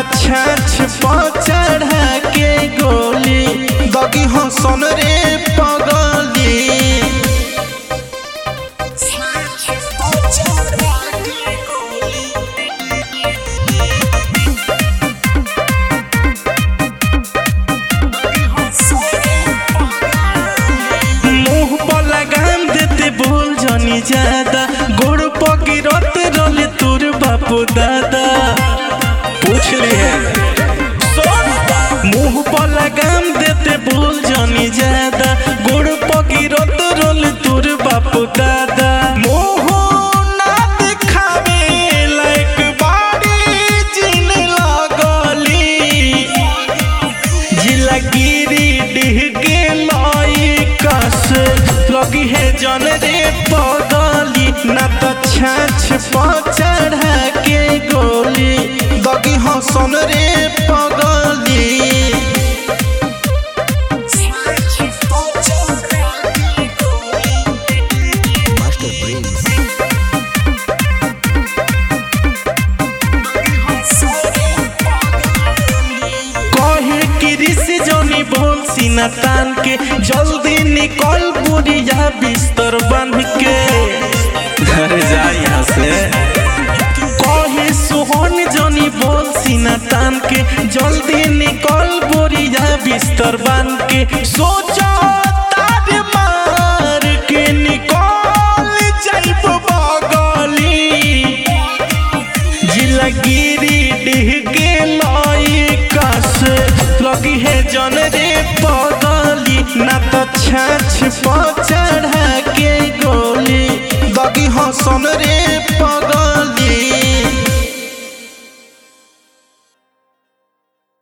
छाछ पर चढ़ा के गोली दगी हसन रे पगली मुंह पर लगाम देते बोल जनी ज्यादा गोड़ पगिरत रोले तोर बापू दादा पूछ ली है मुंह पर लगाम देते बोल जनी ज्यादा गोड़ पगिरत रोले तोर बापू दादा मोह ना दिखावे लायक बाड़ी जिन लगली जिलागिरी डिह के लाई कस लगी है जन रे पगली ना तो छाछ पर चढ़ा के गोली दगी हसन रे पगली Master Prince. कहे कि ऋषि जोनी बोल सीना तान के जल्दी निकल बुढ़िया बिस्तर बन के घर जा यहाँ से कहे सोहन जोनी बोल सीना तान के जल्दी निकल बुढ़िया बिस्तर बन के सोचो तार मार के निकल जाइब बगली जिलागिरी डिह के लाई कस लगी है जन रे पगली ना तो छाछ पर चढ़ा के गोली दगी हसन रे